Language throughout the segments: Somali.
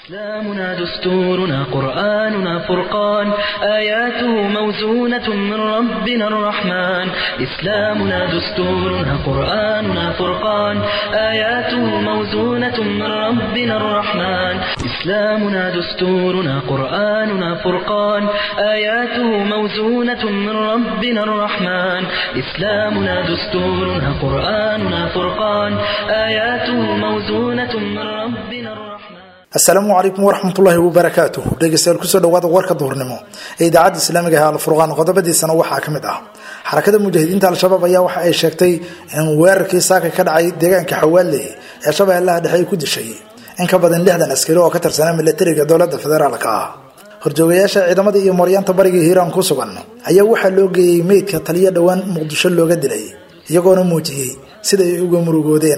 إسلامنا دستورنا قرآننا فرقان آياته موزونة من ربنا الرحمن إسلامنا دستورنا قرآننا فرقان آياته موزونة من ربنا الرحمن إسلامنا دستورنا قرآننا فرقان آياته موزونة من ربنا الرحمن إسلامنا دستورنا قرآننا فرقان آياته موزونة من ربنا الرحمن asalaamu calaykum waraxmatullaahi wabarakaatuh dhegeystayaal kusoo dhawaada warka duhurnimo ee idaacadda islaamiga ah alfurqaan qodobadiisana waxaa ka mid ah xarakada mujaahidiinta al-shabaab ayaa waxa ay sheegtay in weerarkii saaka ka dhacay deegaanka xawaaley ee shabeellaha dhexe ay ku dishay in ka badan lixdan askari oo ka tirsanaa milatariga dowladda federaalka ah horjoogayaasha ciidamada iyo maryaanta bariga hiiraan ku sugan ayaa waxaa loo geeyey meydka taliyo dhowaan muqdisho looga dilay iyagoona muujiyey sida ay uga murugoodeen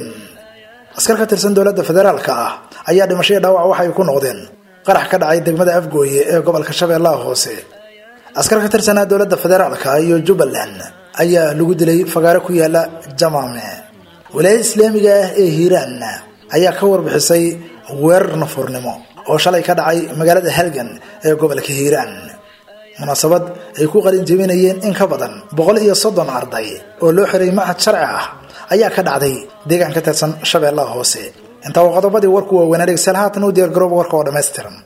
askar ka tirsan dowladda federaalka ah ayaa dhimashadii dhaawac waxay ku noqdeen qarax ka dhacay degmada afgooye ee gobolka shabeellaha hoose askar ka tirsanaa dowladda federaalka iyo jubbaland ayaa lagu dilay fagaaro ku yaala jamaame walaayada islaamiga ah ee hiiraan ayaa ka warbixisay weerar nafuurnimo oo shalay ka dhacay magaalada halgan ee gobolka hiiraan munaasabad ay ku qalin jebinayeen in ka badan boqol iyo soddon arday oo loo xiray machad sharci ah ayaa ka dhacday deegaan ka tirsan shabeellaha hoose intaa waa qodobadii warku waaweynaa dhegeystayaal haatan u diyaar garooba warka oo dhammaystiran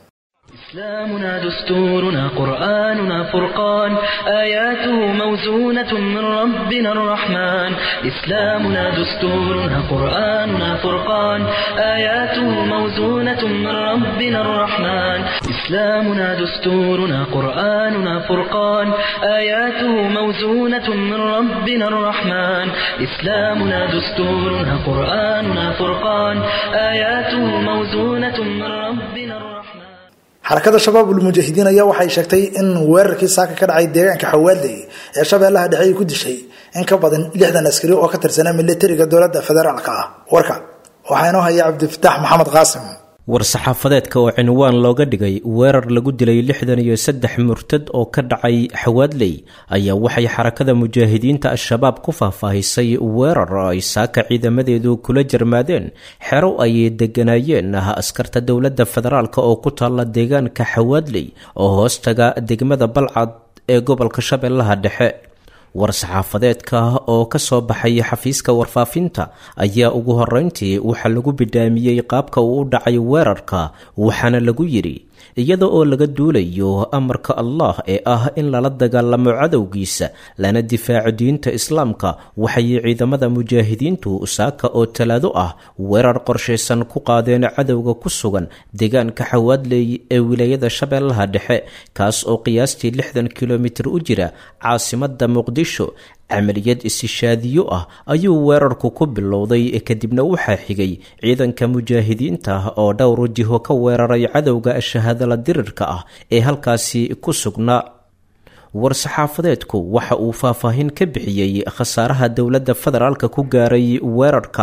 إسلامنا دستورنا قرآننا فرقان آياته موزونة من ربنا الرحمن إسلامنا دستورنا قرآننا فرقان آياته موزونة من ربنا الرحمن إسلامنا دستورنا قرآننا فرقان آياته موزونة من ربنا الرحمن إسلامنا دستورنا قرآننا فرقان آياته موزونة من ربنا الرحمن xarakada shabaabul mujaahidiin ayaa waxay sheegtay in weerarkii saaka ka dhacay deegaanka xawaaley ee shabeellaha dhexe ay ku dishay in ka badan lixdan askari oo ka tirsanaa milatariga dowladda federaalka ah warka waxaa inoo haya cabdifataax maxamed qaasim war-saxaafadeedka oo cinwaan looga dhigay weerar lagu dilay lixdan iyo saddex murtad oo ka dhacay xawaadley ayaa waxay xarakada mujaahidiinta al-shabaab ku faahfaahisay weerar ay saaka ciidamadeedu kula jarmaadeen xero ay deganaayeen ah askarta dowladda federaalk oo ku taalla deegaanka xawaadley oo hoostaga degmada balcad ee gobolka shabeellaha dhexe war-saxaafadeedka oo ka soo baxay xafiiska warfaafinta ayaa ugu horreyntii waxaa lagu bidhaamiyey qaabka uu u dhacay weerarka waxaana lagu yidhi iyada oo laga duulayo amarka allah ee ah in lala dagaalamo cadowgiisa lana difaaco diinta islaamka waxay ciidamada mujaahidiintu saaka oo talaado ah weerar qorshaysan ku qaadeen cadowga ku sugan deegaanka xawaadley ee wilaayada shabeellaha dhexe kaas oo qiyaastii lixdan kilomitir u jira caasimada muqdisho camaliyad isishaadiyo ah ayuu weerarku ku bilowday kadibna waxaa xigay ciidanka mujaahidiinta oo dhowr jiho ka weeraray cadowga shahaadala dirirka ah ee halkaasi ku sugnaa war-saxaafadeedku waxa uu faahfaahin ka bixiyey khasaaraha dowladda federaalka ku gaaray weerarka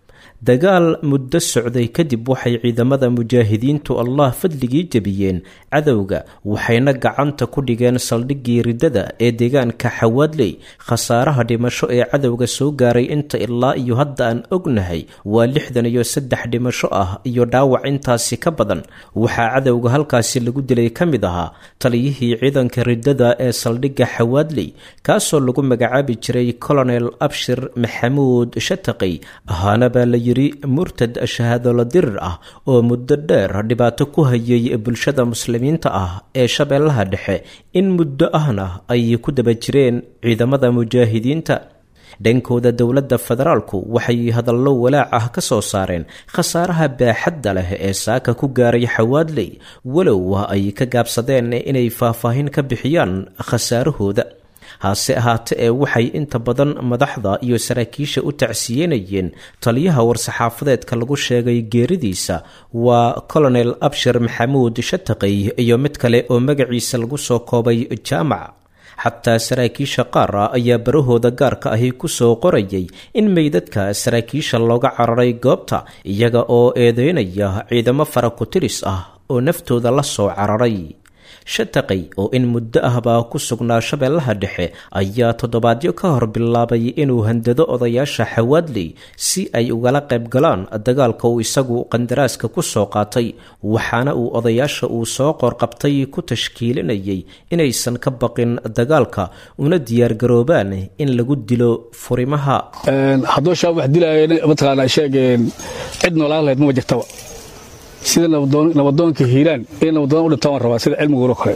dagaal muddo socday kadib waxay ciidamada mujaahidiintu allah fadligii jebiyeen cadowga waxayna gacanta ku dhigeen saldhiggii riddada ee deegaanka xawaadley khasaaraha dhimasho ee cadowga soo gaaray inta ilaa iyo hadda aan ognahay waa lixdan iyo saddex dhimasho ah iyo dhaawac intaasi ka badan waxaa cadowga halkaasi lagu dilay ka mid ahaa taliyihii ciidanka riddada ee saldhigga xawaadley kaasoo lagu magacaabi jiray colonel abshir maxamuud shataqey ahaana baa la murtad shahaadolo dirir ah oo muddo dheer dhibaato ku hayay bulshada muslimiinta ah ee shabeellaha dhexe in muddo ahna ay ku daba jireen ciidamada mujaahidiinta dhankooda dowladda federaalku waxay hadallo walaac ah ka soo saareen khasaaraha baaxadda leh ee saaka ku gaaray xawaadley walow ay ka gaabsadeen inay faahfaahin ka bixiyaan khasaarahooda hase ahaate ee waxay inta badan madaxda iyo saraakiisha u tacsiyenayeen taliyaha war-saxaafadeedka lagu sheegay geeridiisa waa colonel abshir maxamuud shataqey iyo mid kale oo magaciisa lagu soo koobay jaamac xataa saraakiisha qaar ah ayaa barahooda gaarka ahi kusoo qorayay in meydadka saraakiisha looga cararay goobta iyaga oo eedeynaya ciidamo fara ku-tiris ah oo naftooda la soo cararay shataqay oo in muddo ahbaa ku sugnaa shabeellaha dhexe ayaa toddobaadyo ka hor bilaabay inuu handado odayaasha xawaadley si ay ugala qayb galaan dagaalka uu isagu qandaraaska ku soo qaatay waxaana uu odayaasha uu soo qorqabtay ku tashkiilinayay inaysan ka baqin dagaalka una diyaargaroobaan in lagu dilo furimaha hadduu shaab wax dilaayo mataqaanaa sheegeen cid noolaan lahayd mama jirtaba sida nabadoonka hiiraan in nabadoon u dhintaan waan rabaa sida cilmigulo kale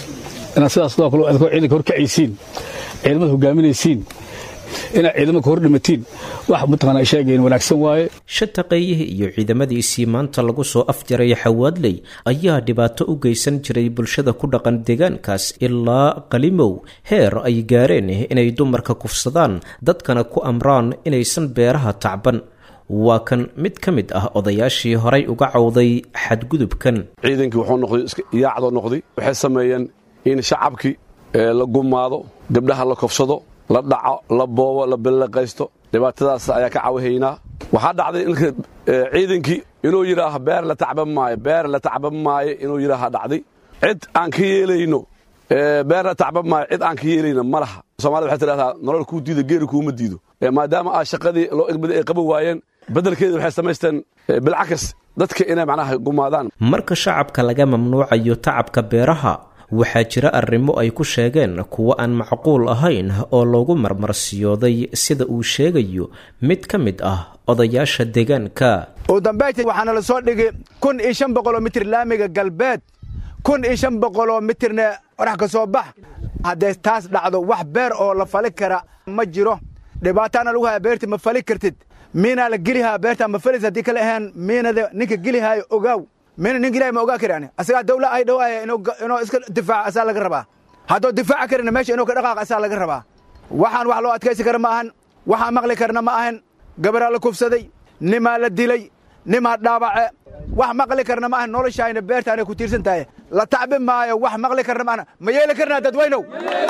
inaad sidaas sidoo kale adkoo ciidanka horkacaysiin ciidamada hogaaminaysiin inaad ciidamada hor dhimatiin wax mataqaanaa sheegeen wanaagsan waaye shataqeeyihii iyo ciidamadiisii maanta lagu soo afjaray xawaadley ayaa dhibaato u geysan jiray bulshada ku dhaqan deegaankaas ilaa qalimow heer ay gaareen inay dumarka kufsadaan dadkana ku amraan inaysan beeraha tacban waa kan mid ka mid ah odayaashii horay uga cawday xadgudubkan ciidankii wuxuu noqday yaacdoo noqday waxay sameeyeen in shacabkii la gumaado gabdhaha la kofsado la dhaco la boobo la bellaqaysto dhibaatadaas ayaa ka cawahaynaa waxaa dhacday in ciidankii inuu yidhaaho beer la tacban maayo beer la tacban maayo inuu yidhaaha dhacday cid aan ka yeelayno beer la tacban maayo cid aan ka yeelayno ma laha soomaalida waxay tidhahdaa nolol kuu diido geeri kuuma diido maadaama aa shaqadii loo egbaday ay qaban waayeen beddelkeeda waxay samaysteen bilcakas dadka inay macnaha gumaadaan marka shacabka laga mamnuucayo tacabka beeraha waxaa jira arrimo ay ku sheegeen kuwo aan macquul ahayn oo loogu marmarsiyooday sida uu sheegayo mid ka mid ah odayaasha deegaanka ugu dambayti waxaana la soo dhigi kun iyo shan boqoloo mitir laamiga galbeed kun iyo shan boqoloo mitirna orax ka soo bax haddee taas dhacdo wax beer oo la fali kara ma jiro dhibaataana lagu haya beerta ma fali kartid miinaa la gelihaa beerta ma falis haddii kale ahayn miinada ninka gelihaayo ogaaw miina nin gelihayo ma ogaa karani asagaa dawla ay dhawaaya inuu iska difaaca asaa laga rabaa hadduu difaaca karina meesha inuu ka dhaqaaqa asaa laga rabaa waxaan wax loo adkaysi kara ma ahan waxaan maqli karna ma ahan gabaraa la kufsaday nimaa la dilay nimaa dhaabace wax maqli karna ma ahan noloshaayna beertaanay ku tiirsan tahay la tacbi maayo wax maqli karna ma ahan ma yeeli karnaa dadweynow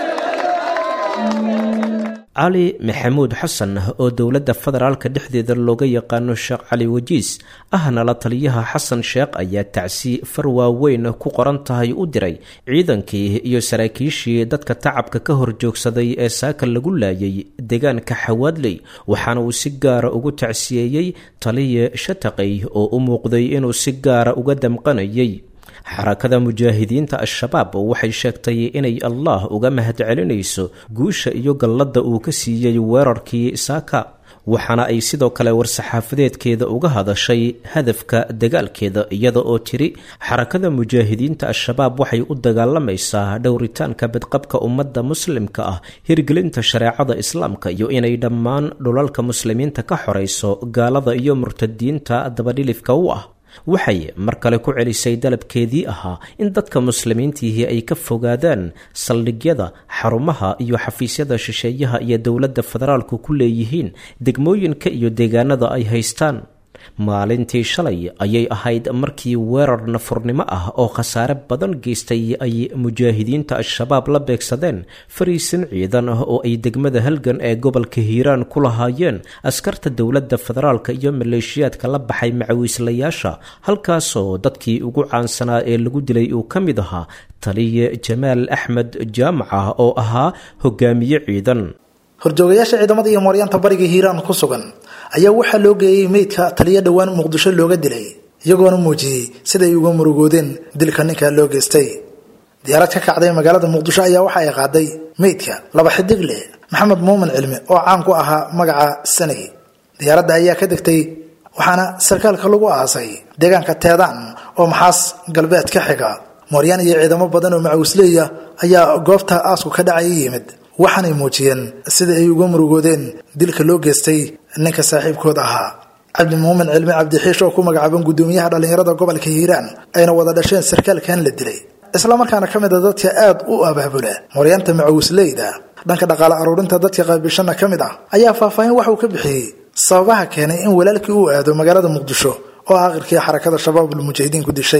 cali maxamuud xasan oo dowladda federaalka dhexdeeda looga yaqaano sheekh cali wajiis ahna la taliyaha xasan sheekh ayaa tacsi far waaweyn ku qoran tahay u diray ciidankii iyo saraakiishii dadka tacabka ka hor joogsaday ee saaka lagu laayay deegaanka xawaadley waxaana uu si gaara ugu tacsiyeeyey taliya shataqay oo u muuqday inuu si gaara uga damqanayay xarakada mujaahidiinta al-shabaab waxay sheegtay inay allah uga mahadcelinayso guusha iyo galladda uu ka siiyey weerarkii saaka waxaana ay sidoo kale war-saxaafadeedkeeda uga hadashay hadafka dagaalkeeda iyada oo tiri xarakada mujaahidiinta al-shabaab waxay u dagaalamaysaa dhowritaanka badqabka ummadda muslimka ah hirgelinta shareecada islaamka iyo inay dhammaan dhulalka muslimiinta ka xorayso gaalada iyo murtadiinta dabadhilifka u ah waxay mar kale ku celisay dalabkeedii ahaa in dadka muslimiintiihii ay ka fogaadaan saldhigyada xarumaha iyo xafiisyada shisheeyaha iyo dowladda federaalku ku leeyihiin degmooyinka iyo deegaanada ay haystaan maalintii shalay ayay ahayd markii weerar nafurnimo ah oo khasaare badan geystay ay mujaahidiinta al-shabaab la beegsadeen fariisin ciidan ah oo ay degmada halgan ee gobolka hiiraan ku lahaayeen askarta dowladda federaalka iyo maleeshiyaadka la baxay macawiislayaasha halkaasoo dadkii ugu caansanaa ee lagu dilay uu ka mid ahaa taliye jamaal axmed jaamaca oo ahaa hogaamiye ciidan horjoogayaasha ciidamada iyo mooryaanta bariga hiiraan ku sugan ayaa waxaa loo geeyey meydka taliyo dhowaan muqdisho looga dilay iyagoona muujiyey siday uga murugoodeen dilka ninka loo geystay diyaarad ka kacday magaalada muqdisho ayaa waxa ay qaaday meydka laba xidig leh maxamed muumin cilmi oo caan ku ahaa magaca sanay diyaaradda ayaa ka degtay waxaana sarkaalka lagu aasay deegaanka teedaan oo maxaas galbeed ka xiga mooryaan iyo ciidamo badan oo macawisleeya ayaa goobta aasku ka dhacaya yimid waxaanay muujiyeen sida ay uga murugoodeen dilka loo geystay ninka saaxiibkooda ahaa cabdi muumin cilmi cabdixiish oo ku magacaaban guddoomiyaha dhallinyarada gobolka hiiraan ayna wada dhasheen sarkaalkan la dilay islamarkaana ka mid a dadka aad u abaabula mooryaanta macawisleyda dhanka dhaqaale aruurinta dadka qaybishana ka mid ah ayaa faahfaahin waxa uu ka bixiyey sababaha keenay in walaalkii uu aado magaalada muqdisho oo aakhirkii xarakada shabaabul mujaahidiin ku dishay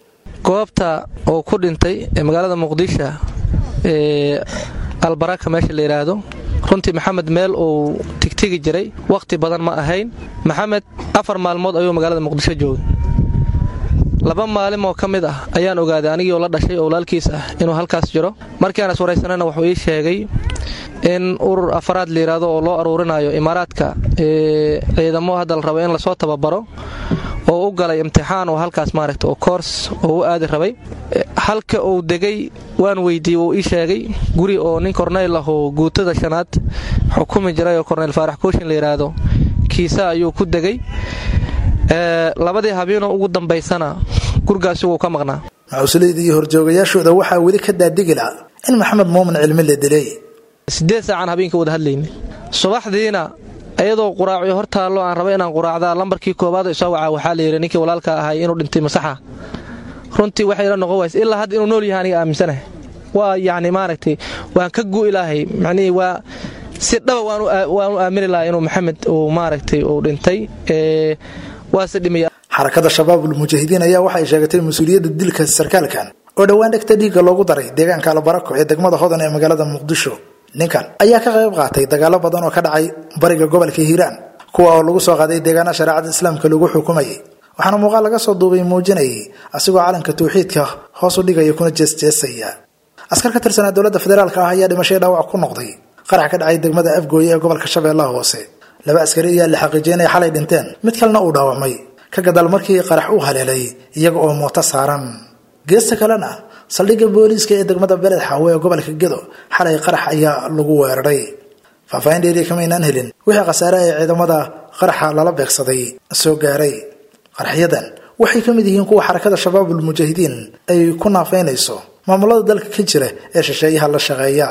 goobta oo ku dhintay ee magaalada muqdisho ee albaraka meesha la yidhaahdo runtii maxamed meel uu tigtigi jiray wakhti badan ma ahayn maxamed afar maalmood ayuu magaalada muqdisho joogay laba maalin oo ka mid ah ayaan ogaaday anigii oo la dhashay oo walaalkiis ah inuu halkaas jiro markiiaan is waraysanayna wuxuu ii sheegay in urur afaraad la yidhaahdo oo loo aruurinayo imaaraadka ciidamo hadda la rabo in lasoo tababaro oo u galay imtixaan oo halkaas maaragta oo koors oo u aadi rabay halka uu degay waan weydiiyey wuu ii sheegay guri oo nin korneyl ah oo guutada shanaad xukumi jiray oo korneyl faarax kooshin la yidhaahdo kiisa ayuu ku degay labadii habeenoo ugu dambaysana gurigaasi wuu ka maqnaa macusleyda iyo horjoogayaashooda waxaa weli ka daadigila in maxamed muumin cilmi la dilay siddeed saacaan habeenkii wada hadlayni subaxdiina iyadoo quraacyo hor taallo aan raba inaan quraacdaa lambarkii koowaad isoo wacaa waxaa layidhi ninkii walaalka ahay inuu dhintay masaxa runtii waxay ila noqon wayse ilaa hadda inuu nool yahay aniga aaminsanahay waa yacni maaragtay waan ka gu ilaahay macnihii waa si dhaba waanu aamini lahaa inuu maxamed uu maaragtay uu dhintay waase dhimaya xarakada shabaabul mujaahidiin ayaa waxay sheegatay mas-uuliyadda dilka sarkaalkan oo dhowaan dhegta dhiigga loogu daray deegaanka albarako ee degmada hodan ee magaalada muqdisho ninkan ayaa ka qayb qaatay dagaalo badan oo ka dhacay bariga gobolka hiiraan kuwa oo lagu soo qaaday deegaana shareecada islaamka lagu xukumayay waxaana muuqaal laga soo duubay muujinayay asigoo calanka tawxiidka hoos u dhigaya kuna jeesjeesaya askar ka tirsanaa dowladda federaalka ah ayaa dhimashay dhaawac ku noqday qarax ka dhacay degmada afgooye ee gobolka shabeellaha hoose laba askari ayaa la xaqiijiyay inay xalay dhinteen mid kalena uu dhaawacmay ka gadaal markii qarax u haleelay iyaga oo mooto saaran geesta kalena saldhigga booliiska ee degmada beled xaawe ee gobolka gedo xalay qarax ayaa lagu weeraray faahfaahin dheeri kamaynaan helin wixii khasaare ee ciidamada qaraxa lala beegsaday soo gaaray qaraxyadan waxay ka mid yihiin kuwa xarakada shabaabul mujaahidiin ay ku naafaynayso maamulada dalka ka jira ee shisheeyaha la shaqeeya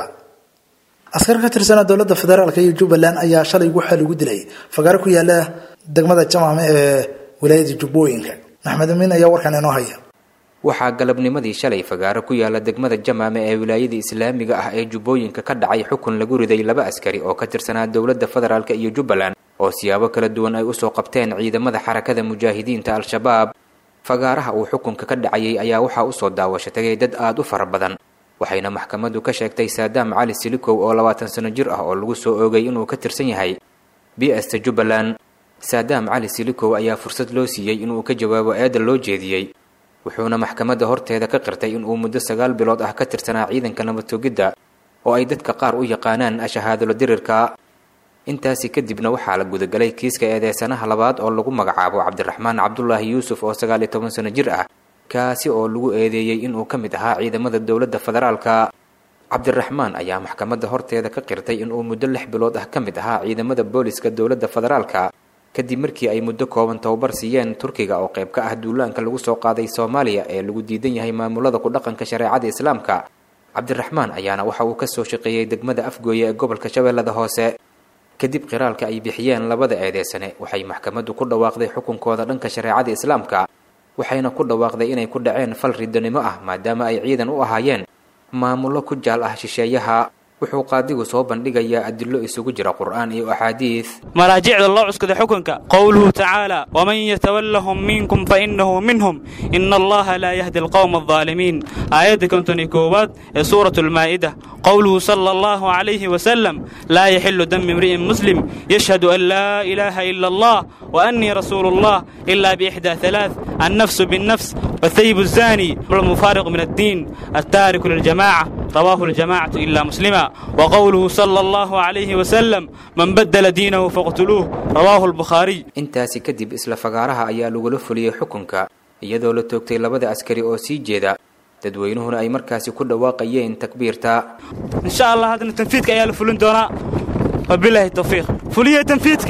askar ka tirsanaa dowladda federaalk iyo jubbaland ayaa shalay waxaa lagu dilay fagaaro ku yaala degmada jamaame ee wilaayada jubbooyinka maxmed amiin ayaa warkan inoo haya waxaa galabnimadii shalay fagaaro ku yaala degmada jamaame ee wilaayada islaamiga ah ee jubbooyinka ka dhacay xukun lagu riday laba askari oo ka tirsanaa dowladda federaalk iyo jubbaland oo siyaabo kala duwan ay usoo qabteen ciidamada xarakada mujaahidiinta al-shabaab fagaaraha uu xukunka ka dhacayay ayaa waxaa usoo daawasho tagay dad aada u fara badan waxayna maxkamaddu ka sheegtay saadaam cali silikow oo labaatan sano jir ah oo lagu soo oogay inuu ka tirsan yahay b-sta jubbaland saadaam cali silikow ayaa fursad loo siiyey inuu ka jawaabo eedda loo jeediyey wuxuuna maxkamadda horteeda ka qirtay inuu muddo sagaal bilood ah ka tirsanaa ciidanka nabadtogidda oo ay dadka qaar u yaqaanaan ashahaadalo dirirka intaasi kadibna waxaa la gudagalay kiiska eedeysanaha labaad oo lagu magacaabo cabdiraxmaan cabdulaahi yuusuf oo sagaal iyo toban sano jir ah kaasi oo lagu eedeeyey inuu ka mid ahaa ciidamada dowladda federaalka cabdiraxmaan ayaa maxkamadda horteeda ka qirtay inuu muddo lix bilood ah ka mid ahaa ciidamada booliska dowladda federaalka kadib markii ay muddo kooban tababar siiyeen turkiga oo qayb ka ah duulaanka lagu soo qaaday soomaaliya ee lagu diidan yahay maamulada ku dhaqanka shareecada islaamka cabdiraxmaan ayaana waxa uu kasoo shaqeeyey degmada afgooye ee gobolka shabeellada hoose kadib qiraalka ay bixiyeen labada eedeysane waxay maxkamaddu ku dhawaaqday xukunkooda dhanka shareecada islaamka waxayna ku dhawaaqday inay ku dhaceen fal ridanimo ah maadaama ay ciidan u ahaayeen maamullo ku jaal ah shisheeyaha wuxuu qaadigu soo bandhigayaa adillo isugu jira qur'aan iyo axaadiis maraajicda loo cuskada xukunka qowluhu tacaala waman yatawallahum minkum fainahu minhum ina allaha laa yahdi alqowma aldaalimiin aayadda kontoni koowaad ee suurat lmaa'ida qowluhu sala allahu calayhi wasalam laa yaxilu dami imri'in muslim yashhadu an laa ilaaha ila allah وأني رسول الله إلا بإحدى ثلاث النفس بالنفس والثيب الزاني والمفارق من الدين التارك للجماعة رواه الجماعة إلا مسلما وقوله صلى الله عليه وسلم من بدل دينه فاقتلوه رواه البخاري intaasi kadib isla fagaaraha ayaa lagula fuliyey xukunka iyadoo la toogtay labada askari oo sii jeeda dadweynuhuna ay markaasi ku dhawaaqayeen takbiirta إن شاء الله هذا التنفيذ أيها الفلون دونا وبالله التوفيق فلية تنفيذك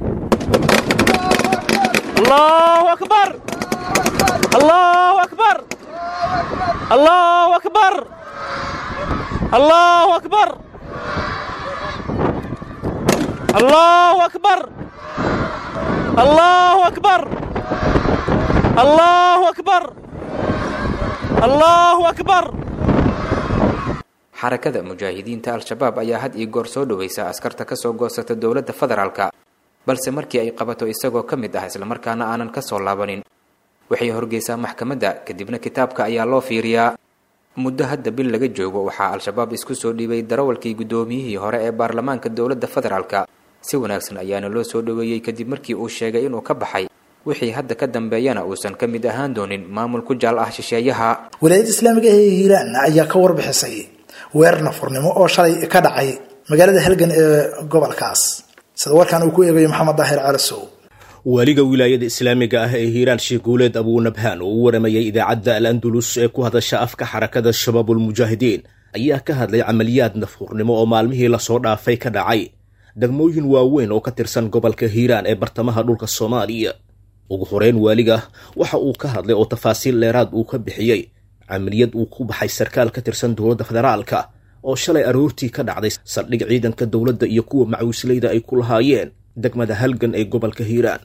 الله أكبر الله أكبر الله أكبر الله أكبر الله أكبر الله أكبر الله أكبر الله أكبر xarakada mujaahidiinta al-shabaab ayaa had iyo goor soo dhoweysa askarta kasoo goosata dowladda federaalka balse markii ay qabato isagoo ka mid ah islamarkaana aanan ka soo laabanin waxay horgeysaa maxkamadda kadibna kitaabka ayaa loo fiiriyaa muddo hadda bil laga joogo waxaa al-shabaab isku soo dhiibay darawalkii guddoomiyihii hore ee baarlamaanka dowladda federaalka si wanaagsan ayaana loo soo dhoweeyey kadib markii uu sheegay inuu ka baxay wixii hadda ka dambeeyana uusan ka mid ahaan doonin maamul ku jaal ah shisheeyaha walaayadda islaamiga ee hiiraan ayaa ka warbixisay weerar nafurnimo oo shalay ka dhacay magaalada halgan ee gobolkaas sida warkan uu ku eegayo maxamed daahir calasow waaliga wilaayada islaamiga ah ee hiiraan sheekh guuleed abuunabhaan oo u waramayay idaacadda al andalus ee ku hadasha afka xarakada shabaabulmujaahidiin ayaa ka hadlay camaliyaad nafhurnimo oo maalmihii lasoo dhaafay ka dhacay degmooyin waaweyn oo ka tirsan gobolka hiiraan ee bartamaha dhulka soomaaliya ugu horeyn waaliga waxa uu ka hadlay oo tafaasiil dheeraad uu ka bixiyey camaliyad uu ku baxay sarkaal ka tirsan dowladda federaalka oo shalay aroortii ka dhacday saldhig ciidanka dowladda iyo kuwa macuuslayda ay ku lahaayeen degmada halgan ee gobolka hiiraan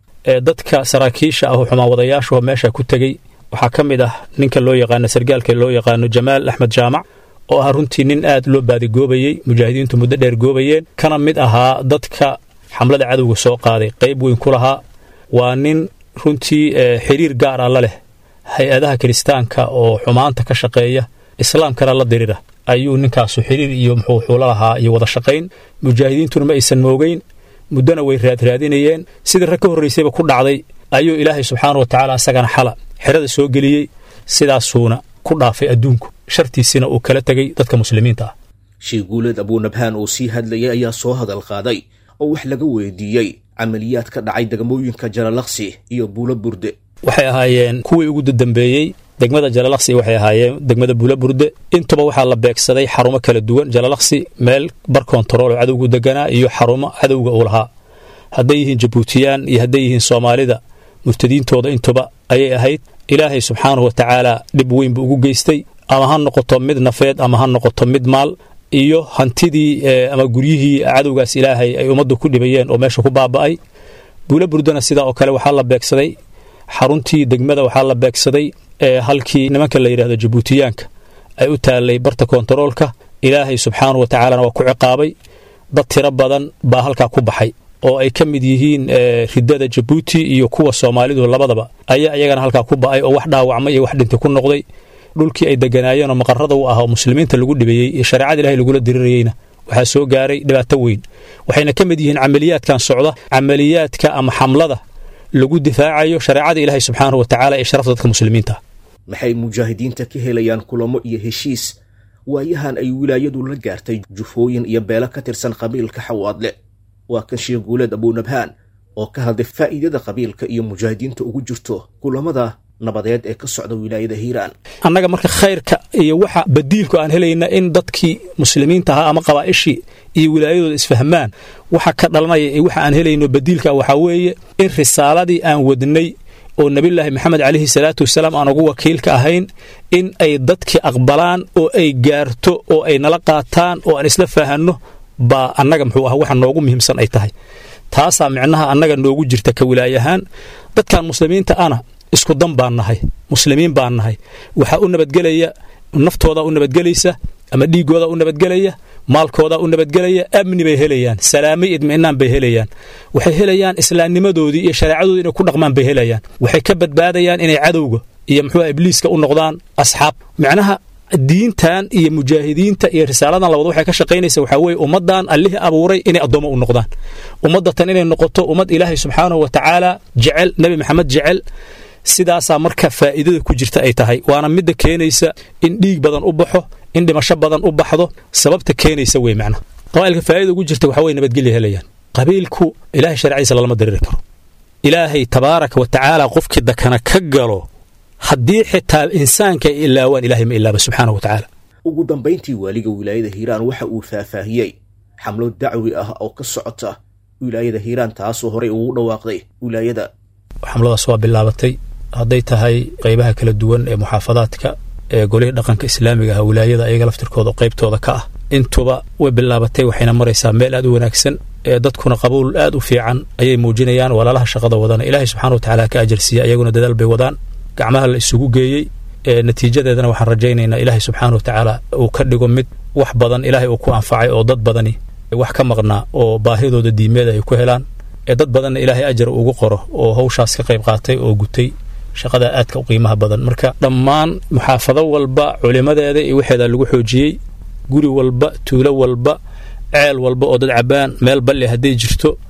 dadka saraakiisha ah oo xumaawadayaashu meesha ku tegey waxaa ka mid ah ninka loo yaqaano sargaalka loo yaqaano jamaal axmed jaamac oo ah runtii nin aad loo baadigoobayey mujaahidiintu muddo dheer goobayeen kana mid ahaa dadka xamlada cadowga soo qaaday qayb weyn ku lahaa waa nin runtii xiriir gaar ah la leh hay-adaha kiristaanka oo xumaanta ka shaqeeya islaamkana la dirira ayuu ninkaasu xiriir iyo muxuu xuula lahaa iyo wada shaqayn mujaahidiintuna ma aysan moogeyn muddona way raadraadinayeen sidii rag ka horraysayba ku dhacday ayuu ilaahay subxaana wa tacaala isagana xala xerada soo geliyey sidaasuuna ku dhaafay adduunku shartiisina uu kala tegay dadka muslimiinta ah sheekh guuleed abuunabhaan oo sii hadlayay ayaa soo hadal qaaday oo wax laga weydiiyey camaliyaad ka dhacay degmooyinka jalalaqsi iyo buulo burde waxay ahaayeen kuwii ugu dambeeyey degmada jalalaqsi waxay ahaayeen degmada buulo burde intuba waxaa la beegsaday xarumo kala duwan jalalaqsi meel bar kontarool oo cadowgu deganaa iyo xarumo cadowga uu lahaa hadday yihiin jabuutiyaan iyo hadday yihiin soomaalida murtadiintooda intuba ayay ahayd ilaahay subxaanahu wa tacaala dhib weyn buu ugu geystay ama ha noqoto mid nafeed ama ha noqoto mid maal iyo hantidii ama guryihii cadowgaas ilaahay ay ummaddu ku dhibayeen oo meesha ku baaba'ay buulo burdana sidaa oo kale waxaa la beegsaday xaruntii degmada waxaa la beegsaday halkii nimanka la yidhahdo jabuutiyaanka ay u taallay barta kontaroolka ilaahay subxaanahu wa tacaalana waa ku ciqaabay dad tiro badan baa halkaa ku baxay oo ay ka mid yihiin ridada jabuuti iyo kuwa soomaalidu labadaba ayaa iyagana halkaa ku ba'ay oo wax dhaawacmay iyo wax dhintay ku noqday dhulkii ay deganaayeen oo maqarada u ah oo muslimiinta lagu dhibayey iyo shareecada ilahay lagula dirirayeyna waxaa soo gaaray dhibaato weyn waxayna ka mid yihiin camaliyaadkan socda camaliyaadka ama xamlada lagu difaacayo shareecada ilaahay subxaanahu wa tacaala ee sharafta dadka muslimiinta maxay mujaahidiinta ka helayaan kulamo iyo heshiis waayahan ay wilaayadu la gaartay jufooyin iyo beelo ka tirsan qabiilka xawaadle waa kan sheekh guuleed abuunabhaan oo ka hadlay faa'iidada qabiilka iyo mujaahidiinta ugu jirto kulamada nabadeed ee ka socda wilaayada hiiraan annaga marka khayrka iyo waxa badiilku aan helayna in dadkii muslimiinta ahaa ama qabaa'ishii iyo wilaayadooda isfahmaan waxa ka dhalanaya iyo waxa aan helayno badiilka waxaa weeye in risaaladii aan wadnay oo nebillaahi maxamed calayhi salaatu wasalaam aan ugu wakiilka ahayn in ay dadkii aqbalaan oo ay gaarto oo ay nala qaataan oo aan isla faahanno baa annaga muxuu ah waxa noogu muhiimsan ay tahay taasaa micnaha annaga noogu jirta ka wilaayahaan dadkan muslimiinta ana isku dan baan nahay muslimiin baan nahay waxaa u nabadgelaya naftooda u nabadgelaysa ama dhiigooda u nabadgelaya maalkooda u nabadgelaya amni bay helayaan salaamay idmi'naan bay helayaan waxay helayaan islaamnimadoodii iyo shareecadoodii inay ku dhaqmaan bay helayaan waxay ka badbaadayaan inay cadowga iyo muxuu ibliiska u noqdaan asxaab micnaha diintan iyo mujaahidiinta iyo risaaladan labada waxay ka shaqaynaysa waxaa weeye ummaddan allihii abuuray inay addoommo u noqdaan ummaddatan inay noqoto ummad ilaahay subxaanahu wa tacaala jecel nebi maxamed jecel sidaasaa marka faa'iidada ku jirta ay tahay waana midda keenaysa in dhiig badan u baxo in dhimasho badan u baxdo sababta keenaysa wey macnaha qabaa'ilka faa'idada ugu jirta waxaa weye nabadgelya helayaan qabiilku ilaahay sharciisa lalama diriri karo ilaahay tabaaraka wa tacaala qofkii dakana ka galo haddii xitaa insaanka ay ilaawaan ilahay ma ilaaba subxaana wa tacaala ugu dambayntii waaliga wilaayada hiiraan waxa uu faahfaahiyey xamlo dacwi ah oo ka socota wilaayada hiiraan taasoo horey ugu dhawaaqday wilaayada xamladaas waa bilaabatay hadday tahay qaybaha kala duwan ee muxaafadaadka ee golihii dhaqanka islaamiga ah wilaayada ayaga laftirkooda qaybtooda ka ah intuba way bilaabatay waxayna maraysaa meel aad u wanaagsan ee dadkuna qabuul aad u fiican ayay muujinayaan walaalaha shaqada wadana ilaahay subxana wa tacaala ka ajarsiiya ayaguna dadaal bay wadaan gacmaha la isugu geeyey ee natiijadeedana waxaan rajaynaynaa ilaahay subxaana wa tacaala uu ka dhigo mid wax badan ilaahay uu ku anfacay oo dad badani wax ka maqnaa oo baahidooda diimeeda ay ku helaan ee dad badanna ilaahay ajar ugu qoro oo hawshaas ka qayb qaatay oo gutay shaqada aadka u qiimaha badan marka dhammaan muxaafado walba culimadeeda iyo waxeeda lagu xoojiyey guri walba tuulo walba ceel walba oo dad cabbaan meel balli hadday jirto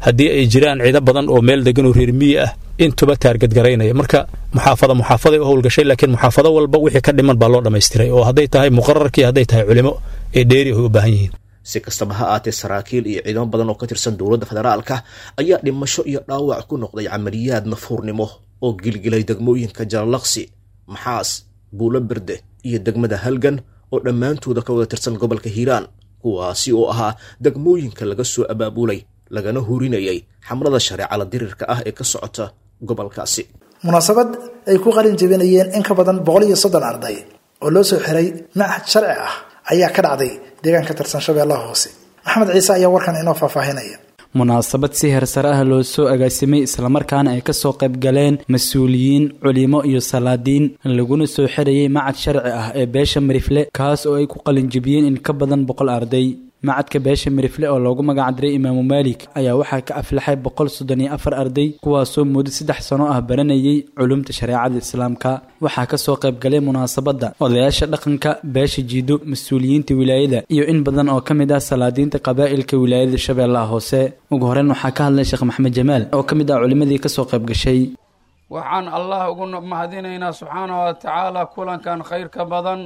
haddii ay jiraan ciido badan oo meel degan oo reer miyi ah intuba taargadgaraynaya marka muxaafada muxaafaday u howlgashay laakiin muxaafado walba wixii ka dhiman baa loo dhammaystiray oo hadday tahay muqararkii hadday tahay culimo ee dheeri ay u baahan yihiin si kastaba ha aatee saraakiil iyo ciidamo badan oo ka tirsan dowladda federaalka ayaa dhimasho iyo dhaawac ku noqday camaliyaad nafuurnimo oo gilgilay degmooyinka jalalaqsi maxaas buulo berde iyo degmada halgan oo dhammaantooda ka wada tirsan gobolka hiiraan kuwaasi oo ahaa degmooyinka laga soo abaabulay lagana hurinayay xamlada shareecala dirirka ah ee ka socota gobolkaasi munaasabad ay ku qalin jebinayeen in ka badan boqol iyo soddon arday oo loo soo xiray machad sharci ah ayaa ka dhacday deegaan ka tirsan shabeellaha hoose maxamed ciise ayaa warkan inoo faahfaahinaya munaasabad si hersare ah loo soo agaasimay islamarkaana ay kasoo qayb galeen mas-uuliyiin culimo iyo salaadiin laguna soo xirayay macad sharci ah ee beesha marifle kaas oo ay ku qalinjibiyeen in ka badan boqol arday macadka beesha marifle oo loogu magacdiray imaamu maalik ayaa waxaa ka aflaxay boqol soddon iyo afar arday kuwaasoo muddo saddex sano ah baranayay culumta shareecada islaamka waxaa kasoo qayb galay munaasabadda odayaasha dhaqanka beesha jiido mas-uuliyiinta wilaayada iyo in badan oo ka mid ah salaadiinta qabaa'ilka wilaayada shabeellaha hoose ugu horeyn waxaa ka hadlay sheekh maxamed jamaal oo ka mid ah culimadii kasoo qayb gashay waxaan allah ugu mahadinaynaa subxaana wa tacaala kulankan khayrka badan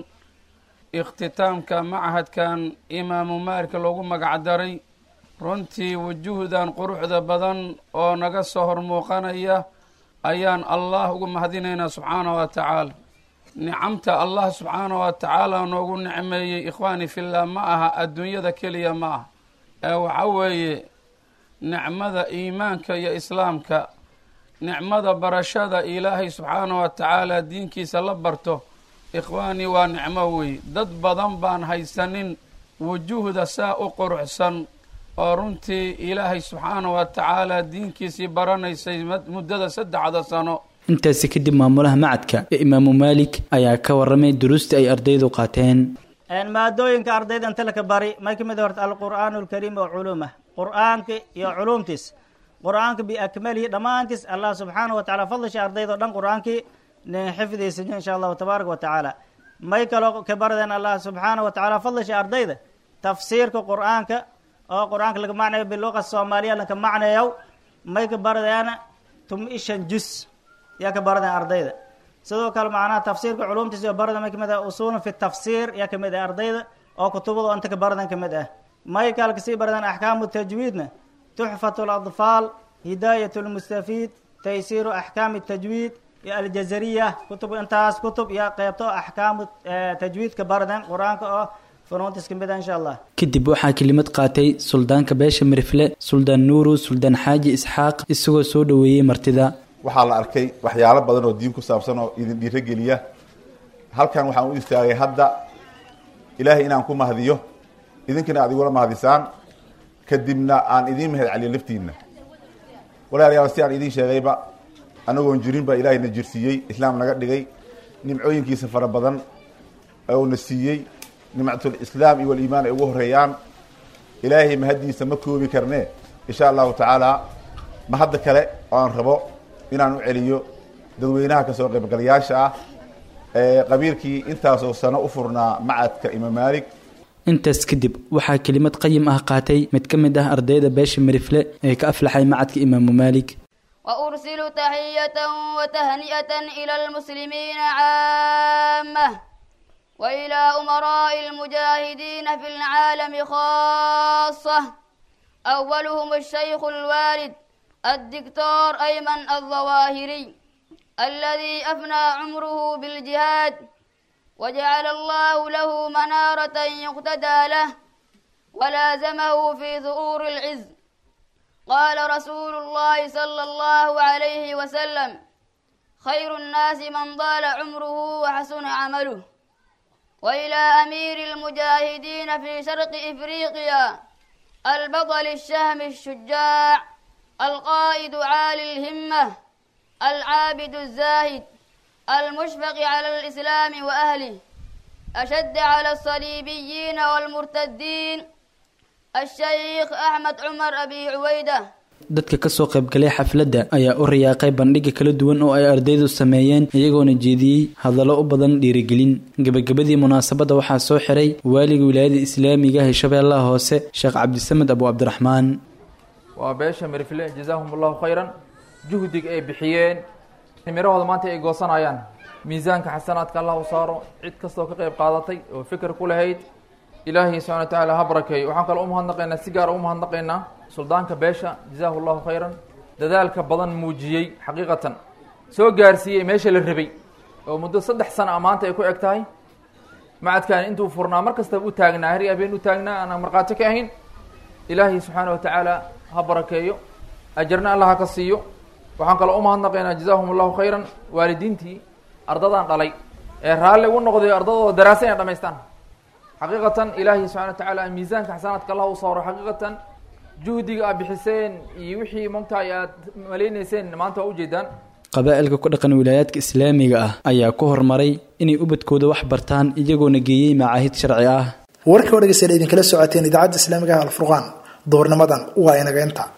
ikhtitaamka machadkan imaamu maalika loogu magacdaray runtii wujuhdan quruxda badan oo naga soo hor muuqanaya ayaan allah ugu mahadinaynaa subxaana wa tacaala nicamta allah subxaana wa tacaala noogu nicmeeyey ikhwaani fillah ma aha adduunyada keliya ma aha ee waxa weeye nicmada iimaanka iyo islaamka nicmada barashada ilaahay subxaana wa tacaala diinkiisa la barto ikhwaanii waa nicmo wey dad badan baan haysanin wujuhda saa u quruxsan oo runtii ilaahay subxaana wa tacaala diinkiisii baranaysay muddada saddexda sano intaasi kadib maamulaha macadka ee imaamu maalik ayaa ka waramay duruustii ay ardaydu qaateen maadooyinka ardayda inta laka bari may ka mid horta alqur'aanu alkariim oo culumah qur'aanka iyo culumtiis qur'aanka biakmalihi dhammaantiis allah subxaana wa tacala fadlisha ardayda o dhan qur'aankii xifdiisa insha allahu tabaaraka wa tacaala may kaloo ka baradeen allah subxaana wa tacala fadlisha ardayda tafsiirka qur'aanka oo qur'aanka laga macnayo biluqa soomaaliya laka macnayow may ka baradeena tum ishan jus yaa ka baradeen ardayda sidoo kale macnaha tafsiirka culumtiisa iyo barada may kamid ah usuulun fi tafsiir yaa kamid ah ardayda oo kutubada inta ka baradan kamid ah may kale kasii baradeen axkaamu tajwiidna tuxfatu ladfaal hidaayat lmustafiid taysiiru axkaami tajwiid iyo aljazariya kutub intaas kutub iyo qeybto axkaamu tajwiidka baradan qur-aanka oo funuuntiis kamid ah insha allah kadib waxaa kelimad qaatay suldaanka beesha marifle suldaan nuuru suldaan xaaji isxaaq isagoo soo dhoweeyey martida waxaa la arkay waxyaalo badan oo diin ku saabsan oo idin dhiirogeliya halkan waxaan u istaagay hadda ilaahay inaan ku mahdiyo idinkana aad igula mahdisaan kadibna aan idiin mahad celiyo laftiinna walaalayaal si aan idiin sheegayba anagoon jirin baa ilaahay na jirsiiyey islaam naga dhigay nimcooyinkiisa fara badan oo na siiyey nimcatul islaam iyo waliimaan ay ugu horeeyaan ilaahay mahaddiisa ma koobi karne insha allahu tacaala ma hadda kale oo aan rabo inaan u celiyo dadweynaha kasoo qaybgalayaasha ah ee qabiilkii intaasoo sano u furnaa macadka imaam maalik intaas kadib waxaa kelimad qayim ah qaatay mid ka mid ah ardayda beesha marifle ee ka aflaxay macadka imaamu maalik وأرسل تحية وتهنئة إلى المسلمين عامة وإلى أمراء المجاهدين في العالم خاصة أولهم الشيخ الوالد الدكتور أيمن الظواهري الذي أفنى عمره بالجهاد وجعل الله له منارة يقتدى له ولازمه في ظهور العز قال رسول الله صلى الله عليه وسلم خير الناس من طال عمره وحسن عمله وإلى أمير المجاهدين في شرق إفريقيا البطل الشهم الشجاع القائد عالي الهمة العابد الزاهد المشفق على الإسلام وأهله أشد على الصليبيين والمرتدين الشيخ أحمد عمر أبي عويدة dadka kasoo qaybgalay xafladda ayaa u riyaaqay bandhiga kala duwan oo ay ardaydu sameeyeen iyagoona jeediyey hadallo u badan dhiirigelin gebagabadii munaasabadda waxaa soo xiray waaliga wilaayada islaamiga ee shabeellaha hoose sheekh cabdisamed abu cabdiraxmaan waa beesha mirifle jazaahum allahu khayran juhdiga ay bixiyeen mirahooda maanta ay goosanayaan miisaanka xasanaadka allah u saaro cid kastoo ka qayb qaadatay oo fikir ku lahayd ilaahay subxana wa tacaala ha barakeeyo waxaan kaloo umahadnaqaynaa si gaara umahadnaqaynaa suldaanka beesha jazaahu allahu khayran dadaalka badan muujiyey xaqiiqatan soo gaarsiiyey meesha la rabay oo muddo saddex sana a maanta ay ku eg tahay macadkaan intuu furnaa mar kastaba u taagnaa hari habeen u taagnaa aanan markhaati ka ahayn ilaahay subxaana wa tacaala ha barakeeyo ajarna allah ha ka siiyo waxaan kaloo umahadnaqaynaa jazaahum allahu khayran waalidiintii ardadan dhalay ee raalli ugu noqday ardadooda daraasa inay dhamaystaan xaqiiqatan ilaahay subxana wa tacaala miisaanka xasanaadka allah u saaro xaqiiqatan juhdiga aad bixiseen iyo wixii mogtahay aad malaynayseen maanta waa ujeedaan qabaa'ilka ku dhaqan wilaayaadka islaamiga ah ayaa ku horumaray inay ubadkooda wax bartaan iyagoona geeyey macaahid sharci ah warka oo dhegeystayaal idinkala socoteen idaacadda islaamiga ah alfurqaan duhurnimadan waa inaga inta